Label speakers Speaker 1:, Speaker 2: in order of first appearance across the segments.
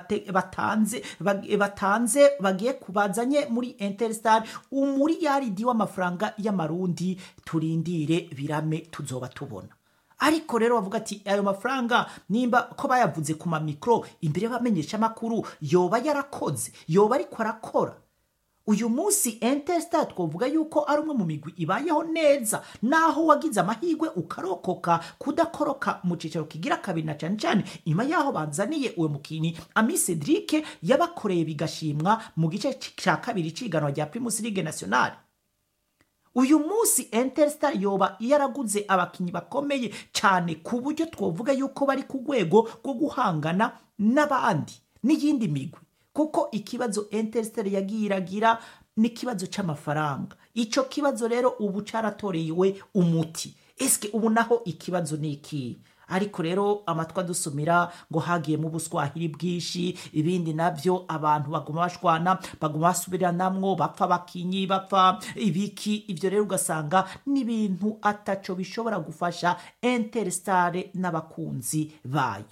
Speaker 1: bate- batanze bag- batanze bagiye kubazanye muri interstar umuriyaridi w'amafaranga y'amarundi turindire birame tuzoba tubona ariko rero bavuga ati ayo mafaranga nimba ko bayavuze ku mamikoro imbere y'abamenyesha amakuru yoba yarakoze yoba ariko arakora uyu munsi interstar twavuga yuko ari umwe mu migwi ibayeho neza naho wagize amahirwe ukarokoka kudakoroka mu cyicaro kigira kabiri na cyane cyane nyuma yaho banzaniye uwo mukinnyi ami cedric yabakoreye bigashimwa mu gice cya kabiri cy'iganwa rya primus ligue nationale uyu munsi interstar yoba yaraguze abakinnyi bakomeye cyane ku buryo twavuga yuko bari ku rwego rwo guhangana n'abandi n'iyindi migwi kuko ikibazo interstar yagiye iragira ni ikibazo cy'amafaranga icyo kibazo rero ubu cyaratorewe umuti ese ubu naho ikibazo ni iki ariko rero amatwi adusumira ngo hagiyemo ubuswahili bwinshi ibindi nabyo abantu baguma bashwana baguma basubiranamwo bapfa abakinyi bapfa ibiki ibyo rero ugasanga n'ibintu ataco bishobora gufasha interstar n'abakunzi bayo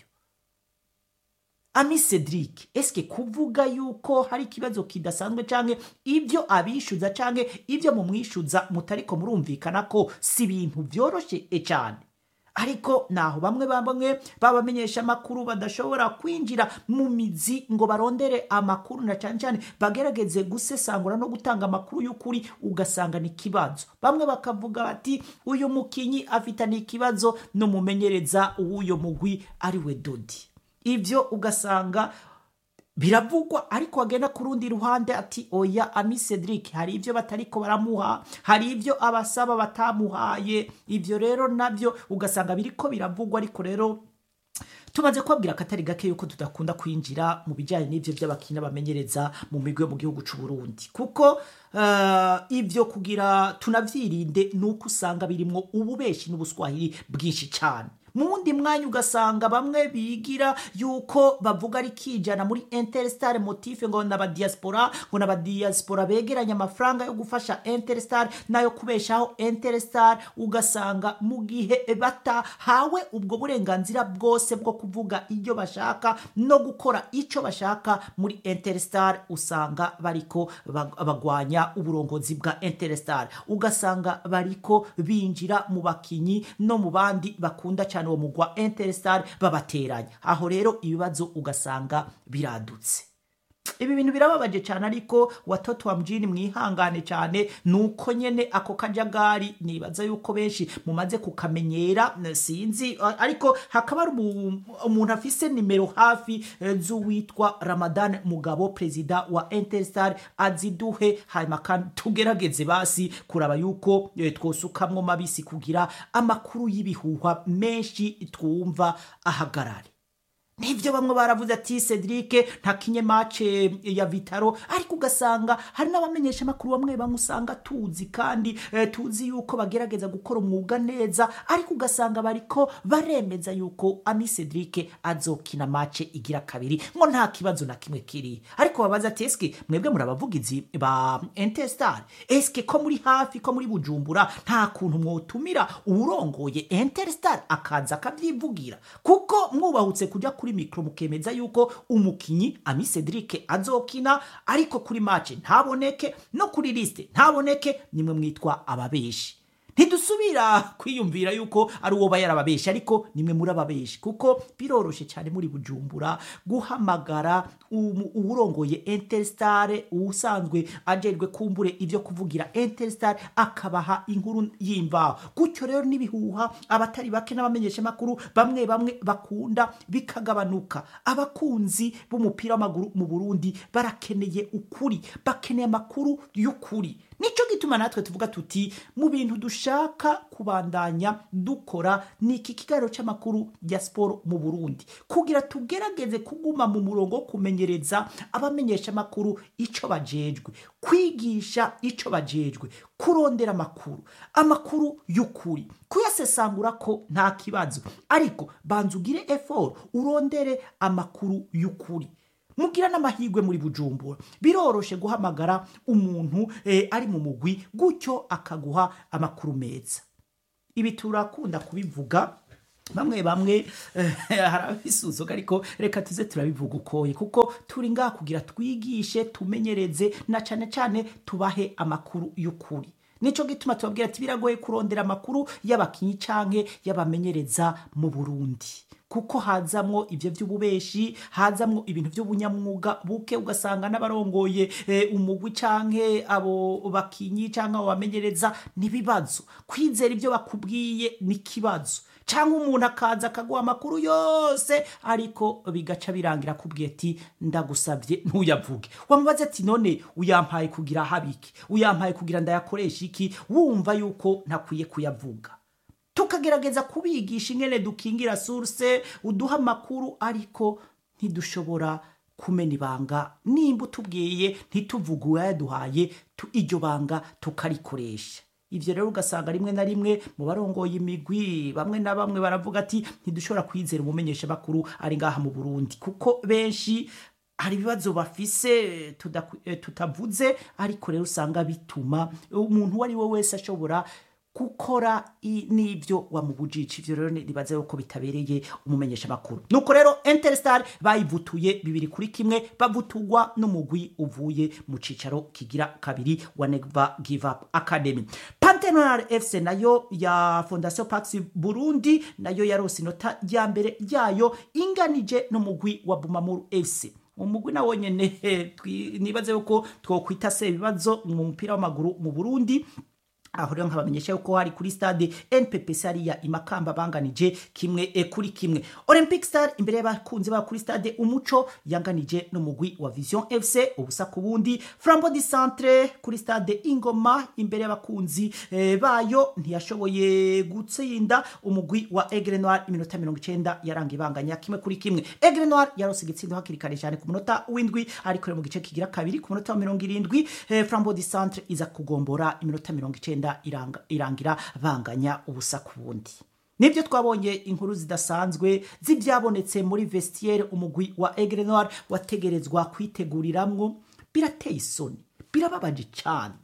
Speaker 1: ami cedric eske kuvuga yuko hari ikibazo kidasanzwe canke ibyo abishyuza canke ibyo mumwishyuza mutariko murumvikana ko si ibintu vyoroshe cyane ariko naho bamwe bamwe babamenyesha amakuru badashobora kwinjira mu mizi ngo barondere amakuru na cyane cyane bagerageze gusesangura no gutanga amakuru y'ukuri ugasanga ni ikibazo bamwe bakavuga bati uyu mukinyi afitanye ikibazo n'umumenyereza w'uyo mugwi ari we dodi ibyo ugasanga biravugwa ariko wagenda ku rundi ruhande ati oya ami cedric hari ibyo batariko baramuha hari ibyo abasaba batamuhaye ibyo rero nabyo ugasanga biriko biravugwa ariko rero tumaze kubabwira akatari gake yuko tudakunda kwinjira mu bijyanye n'ibyo by'abakinnyi bamenyereza mu migwi yo mu gihugu cy'u Burundi kuko uh, ibyo kugira tunavyirinde ni uko usanga birimwo ububeshi n'ubuswahili bwinshi cyane mu wundi mwanya ugasanga bamwe bigira yuko bavuga ari kijana muri interstar motife ngo naba diaspora ngo naba diaspora begeranya amafaranga yo gufasha interstar nayo kubeshaho interstar ugasanga mu gihe batahawe ubwo burenganzira bwose bwo kuvuga ibyo bashaka no gukora icyo bashaka muri interstar usanga bariko bag- bagwanya uburongozi bwa interstar ugasanga bariko binjira mu bakinyi no mu bandi bakunda cyane uwo mugwa interstar babateranya aho rero ibibazo ugasanga biradutse ibi bintu birababaje cyane ariko watoto wa mjini mwihangane cyane nuko nyene ako kajagari nibaza yuko benshi mumaze kukamenyera n- sinzi a- ariko hakaba hari umu- umuntu afise nimero hafi eh, z'uwitwa ramadan mugabo perezida wa interstar aziduhe hanyuma kandi tugerageze basi kuraba yuko eh, twosukamwo mabisi kugira amakuru y'ibihuha menshi twumva ahagarare nibyo bamwe baravuze ati cedric ntakinye mace ya vitaro ariko ugasanga hari n'abamenyesha amakuru bamwe bamwe usanga tuzi kandi eh, tuzi yuko bagerageza gukora umwuga neza ariko ugasanga bariko baremeza yuko ami cedric azokina mace igira kabiri ngo nta kibazo na kimwe kiri ariko babaza ati eske mwebwe muri abavugizi ba intestar eske ko muri hafi ko muri bujumbura nta kuntu mwotumira uwurongoye interstar akaza akabyivugira kuko mwubahutse kujya kuri mikoro mukemeza yuko umukinyi ami cedric azokina ariko kuri mace ntaboneke no kuri lisite ntaboneke nimwe mwitwa ababeshi ntidusubira kwiyumvira yuko ari uwo yarababesha ariko nimwe muri ababeshi kuko biroroshe cyane muri bujumbura guhamagara umu- uwurongoye interstar usanzwe ajerwe kumbure ibyo kuvugira interstar akabaha inkuru y'imvaho gutyo rero n'ibihuha abatari bake n'abamenyesha amakuru bamwe bamwe bakunda bikagabanuka abakunzi b'umupira w'amaguru mu burundi barakeneye ukuri bakeneye amakuru y'ukuri nicyo gituma natwe tuvuga tuti mu bintu dushaka kubandanya dukora ni iki kiganiro cy'amakuru ya siporo mu burundi kugira tugerageze kuguma mu murongo wo kumenyereza abamenyesha amakuru icyo bajejwe kwigisha icyo bajejwe kurondera amakuru amakuru y'ukuri kuyasesangura ko nta kibazo ariko banza ugire eforo urondere amakuru y'ukuri mugira n'amahirwe muri bujumbura biroroshe guhamagara umuntu eh, ari mu mugwi gutyo akaguha amakuru meza ibi turakunda kubivuga bamwe bamwe eh, hari abisuzuka ariko reka tuze turabivuga ukoye kuko turi ngaha kugira twigishe tumenyereze na cyane cyane tubahe amakuru y'ukuri nico gituma tubabwira ati biragoye kurondera amakuru y'abakinyi canke y'abamenyereza mu Burundi kuko hazamwo ivyo vy'ububeshi hazamwo ibintu vy'ubunyamwuga buke ugasanga n'abarongoye eh, umugwi canke abo bakinyi canke abo bamenyereza n'ibibazo kwizera ivyo bakubwiye n'ikibazo cyangwa umuntu akaza akaguha amakuru yose ariko bigaca birangira akubwiye ati ndagusabye ntuyavuge wamubaze ati none uyampaye kugira habiki uyampaye kugira ndayakoresha iki wumva yuko ntakwiye kuyavuga tukagerageza kubigisha ingene dukingira source uduha amakuru ariko ntidushobora kumena ibanga nimba utubwiye ntituvuge uwayaduhaye tu- iryo banga tukarikoresha ivyo rero ugasanga rimwe na rimwe mu barongoye imigwi bamwe na bamwe baravuga ati ntidushobora kwizera umumenyesha makuru ari ngaha mu Burundi kuko benshi hari ibibazo bafise tudaku- eh, tutavuze ariko rero usanga bituma umuntu uwo ari we wese ashobora gukora i- n'ibyo wamubujije ivyo rero nibaza yuko bitabereye umumenyesha makuru nuko rero Interstar bayivutuye bibiri kuri kimwe bavutugwa n'umugwi uvuye mu cicaro kigira kabiri wa Never Give Up Academy Pantenal FC nayo ya Fondation Pax Burundi nayo yarose inota rya mbere ryayo inganije n'umugwi wa Bumamuru FC umugwi nawo nyene eh, twi- nibaze yuko twokwita se ibibazo mu mupira w'amaguru mu Burundi aho rero nkabamenyesha yuko hari kuri stade nppc hariya imakamba banganije kimwe e, kuri kimwe olympic star imbere y'abakunzi ba kuri stade umuco yanganije n'umugwi wa vision fc ubusa ku bundi flambo di centre kuri stade ingoma imbere y'abakunzi eh, bayo ntiyashoboye gutsinda umugwi wa aigle noir iminota mirongo icenda yaranga ibanganya kimwe kuri kimwe aigle noir yarose igitsindo hakiri kare cyane ku munota w'indwi ariko rero mu gice kigira kabiri ku munota wa mirongo irindwi eh, flambo di centre iza kugombora iminota mirongo icenda iranga, irangira banganya ubusa ku bundi nibyo twabonye inkuru zidasanzwe z'ibyabonetse muri vestiaire umugwi wa aigle noir wategerezwa kwiteguriramwo birateye isoni birababaje cyane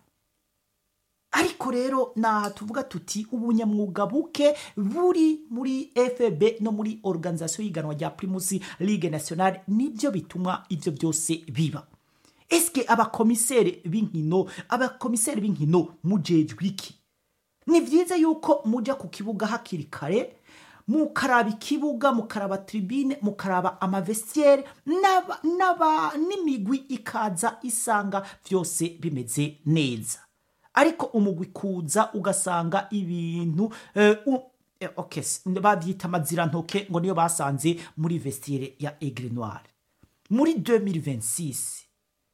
Speaker 1: ariko rero naha tuvuga tuti ubunyamwuga buke buri muri fb no muri organisation y'iganwa rya primus ligue nationale nibyo bituma ivyo byose biba eske abakomiseri b'inkino abakomiseri b'inkino mujejwe iki ni byiza yuko muja ku kibuga hakiri kare mukaraba ikibuga mukaraba tribune mukaraba amavestiere n'aba- n'aba- n'imigwi ikaza isanga byose bimeze neza ariko umugwi kuza ugasanga ibintu eh, u- eh, okay, s- babyita amazirantoke ngo niyo basanze muri vestiere ya aigle noir muri 2026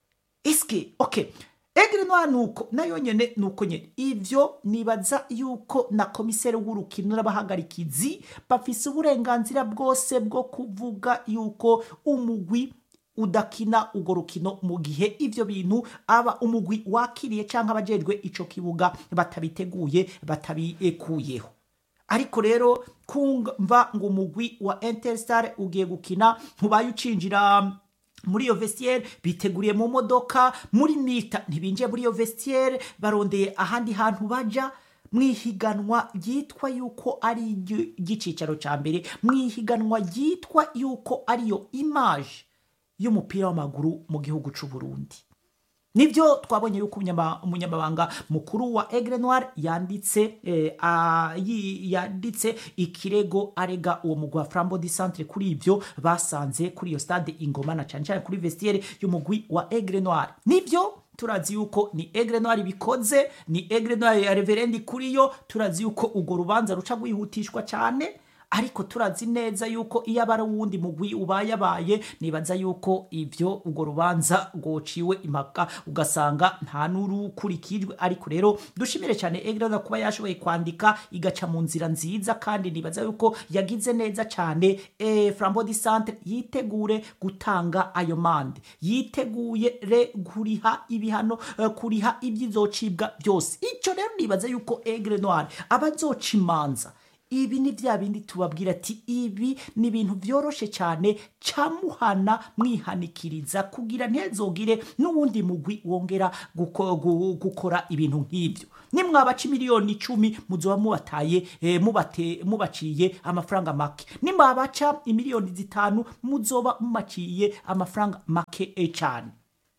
Speaker 1: eske okay Aigle Noir nuko nayo nyene nuko nyene ivyo nibaza yuko na komiseri w'urukino n'abahagarikizi bafise uburenganzira bwose bwo kuvuga yuko umugwi udakina urwo rukino mu gihe ivyo bintu aba umugwi wakiriye canke abajejwe ico kibuga batabiteguye batabikuyeho ariko rero kumva ngo umugwi wa Interstar ugiye gukina ntubaye ucinjira muri iyo vestiaire biteguriye mu modoka muri mita ntibinjiye muri iyo vestiaire barondeye ahandi hantu baja mwihiganwa ryitwa yuko ari iryo- iry'icicaro ca mbere mwihiganwa ryitwa yuko ariyo image y'umupira w'amaguru mu gihugu c'u Burundi nibyo twabonye yuko umunyama- umunyamabanga mukuru wa Aigle Noir yanditse eh, a- yi- yanditse ikirego arega uwo mugwi wa Flambeau du Centre kuri ivyo basanze kuri iyo stade Ingoma na cane cane kuri vestiaire y'umugwi wa Aigle Noir nibyo turazi yuko ni Aigle Noir bikoze ni Aigle Noir ya Reverendi kuri yo turazi yuko urwo rubanza ruca rwihutishwa cane ariko turazi neza yuko iyo aba ari uwundi mugwi ubayabaye nibaza yuko ivyo urwo rubanza rwociwe impaka ugasanga nta n'urukurikijwe ariko rero dushimire cyane egrada kuba yashoboye kwandika igaca mu nzira nziza kandi nibaza yuko yagize neza cyane e, flambo di centre yitegure gutanga ayo mande yiteguye re kuriha ibihano eh, kuriha ibyizocibwa byose icyo rero nibaza yuko egre noir abazoca imanza ibi ni bya bindi tubabwira ati ibi ni ibintu byoroshe cyane camuhana mwihanikiriza kugira ntezogire n'uwundi mugwi wongera guko- gu- gukora ibintu nk'ibyo nimwabaca miliyoni icumi muzoba mubataye eh, mubate- mubaciye amafaranga make nimwabaca imiliyoni zitanu muzoba mumaciye amafaranga make eh, cyane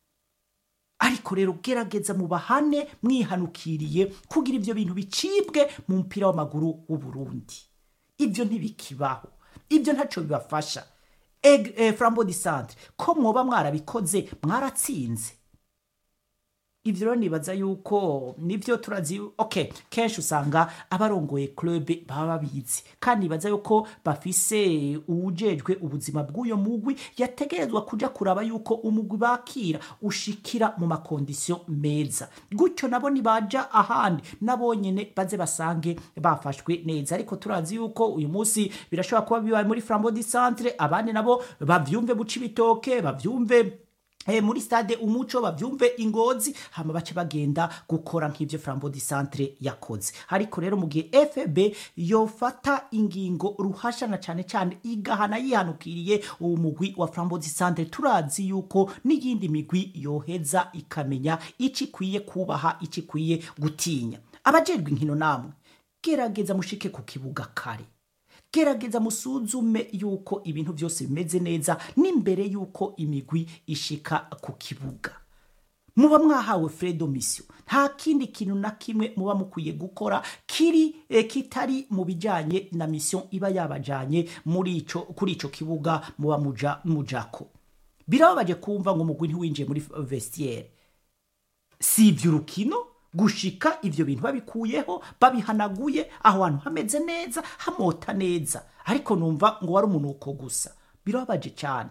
Speaker 1: ariko rero gerageza mubahane mwihanukiriye kugira ibyo bintu bicibwe mu mupira w'amaguru w'u Burundi ibyo ntibikibaho ibyo ntacyo bibafasha Eg- eh, frambo di centre ko mwoba mwarabikoze mwaratsinze ibyo rero nibaza yuko nibyo turazi ok kenshi usanga abarongoye club baba babizi kandi nibaza yuko bafise uwujejwe ubuzima bw'uyo mugwi yategerezwa kuja kuraba yuko umugwi bakira ushikira mu makondisiyo meza gutyo nabo nibaja ahandi nabo nyene baze basange bafashwe neza ariko turazi yuko uyu munsi birashobora kuba bibaye muri frambo di centre abandi nabo bavyumve buca ibitoke bavyumve Eh, muri stade umuco bavyumve ingozi hama bace bagenda gukora nk'ivyo frambo di centre yakoze ariko rero mu gihe fb yofata ingingo ruhashana cane cane igahana yihanukiriye uwo mugwi wa frambo di centre turazi yuko n'iyindi migwi yoheza ikamenya ico ikwiye kubaha ico ikwiye gutinya abajejwe inkino namwe gerageza mushike ku kibuga kare gerageza musuzume yuko ibintu byose bimeze neza n'imbere yuko imigwi ishika ku kibuga muba mwahawe fredo mission nta kindi kintu na kimwe muba mukwiye gukora kiri eh, kitari mu bijanye na mission iba yabajanye muri ico kuri ico kibuga muba muja mujako birababaje kumva ngo umugwi ntiwinjiye muri vestiaire si iby'urukino gushika ivyo bintu babikuyeho babihanaguye aho hantu hameze neza hamota neza ariko numva ngo wari umunuko gusa birababaje cyane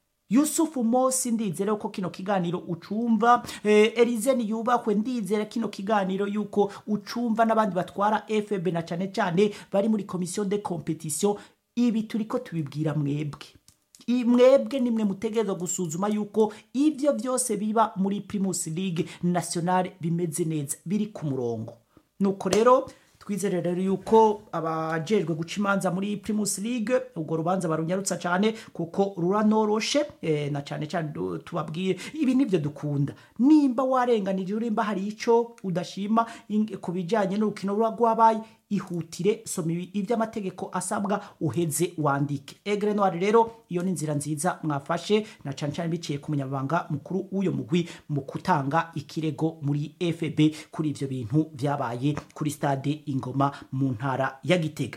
Speaker 1: yusufu mosi ndizere ko kino kiganiro ucumva eh, elize niyubahwe ndizere kino kiganiro yuko ucumva n'abandi batwara fb na cane cane bari muri komisiyo de competition ibi turiko tubibwira mwebwe I- mwebwe nimwe mutegerezwa gusuzuma yuko ibyo byose biba muri primus league nationale bimeze neza biri ku murongo nuko rero twizere rero yuko abajejwe guca imanza muri primus league urwo rubanza barunyarutsa cyane kuko ruranoroshe eh, na cyane cyane du- tubabwire ibi nibyo dukunda nimba warenganije urimba hari ico udashima ing- ku bijyanye n'urukino ruba rwabaye ihutire soma ibi- iby'amategeko asabwa uheze wandike egre noir rero iyo ni inzira nziza mwafashe na cyane cyane biciye ku munyamabanga mukuru w'uyo mugwi mu gutanga ikirego muri fb kuri ibyo bintu byabaye kuri stade ingoma mu ntara ya gitega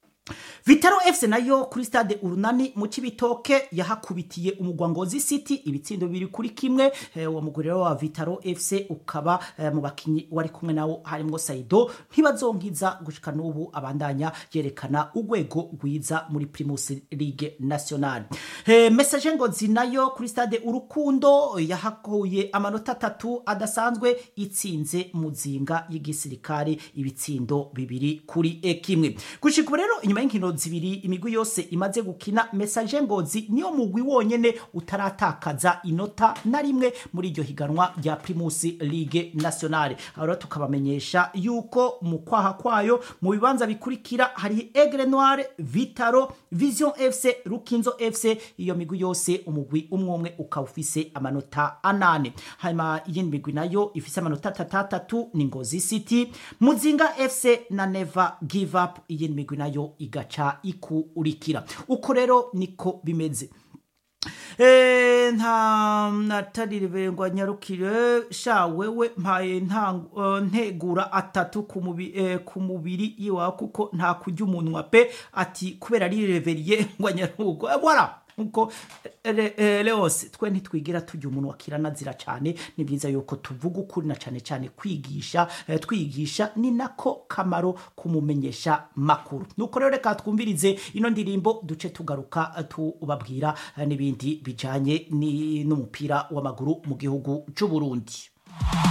Speaker 1: vitaro fc nayo kuri stade urunani mu cibitoke yahakubitiye umugwa ngozi city ibitsindo bibiri kuri kimwe eh, uwo mugwi rero wa vitaro fc ukaba eh, mu bakinyi wari kumwe nawo harimwo saido ntibazonkiza gushika n'ubu abandanya yerekana urwego rwiza muri primus ligue nationale eh, message ngozi nayo kuri stade urukundo yahakuye amanota atatu adasanzwe itsinze muzinga y'igisirikare ibitsindo bibiri kuri eh, kimwe gushika ubu rero inyuma y'inkino zibiri imigwi yose imaze gukina message ngozi niyo mugwi wonyene utaratakaza inota na rimwe muri iryo higanwa rya primus ligue nationale aho rero tukabamenyesha yuko mu kwaha kwayo mu bibanza bikurikira hari egre noire vitaro vision fc rukinzo fc iyo migwi yose umugwi umwe umwe ukaba ufise amanota anane hanyuma iyindi migwi nayo ifise amanota atatatatu ni ngozi city muzinga fc na never give up iyindi migwi nayo igaca ikurikira uko rero niko bimeze Eh, nta natarirengwa nyarukire sha wewe mpaye nta eh, ntegura atatu ku mubi- eh, ku mubiri iwawe kuko nta kurya umunwa pe ati kubera ari reveriye ngo nyarugo Eh, voilà nkuko eh, eh, leose twe ntitwigira tujya umuntu wakiranazira cyane ni byiza yuko tuvuga ukuri na cyane cyane kwigisha eh, twigisha ni nako kamaro kumumenyesha makuru nuko rero reka twumvirize ino ndirimbo duce tugaruka eh, tubabwira eh, n'ibindi bijanye ni- n'umupira w'amaguru mu gihugu cy'u Burundi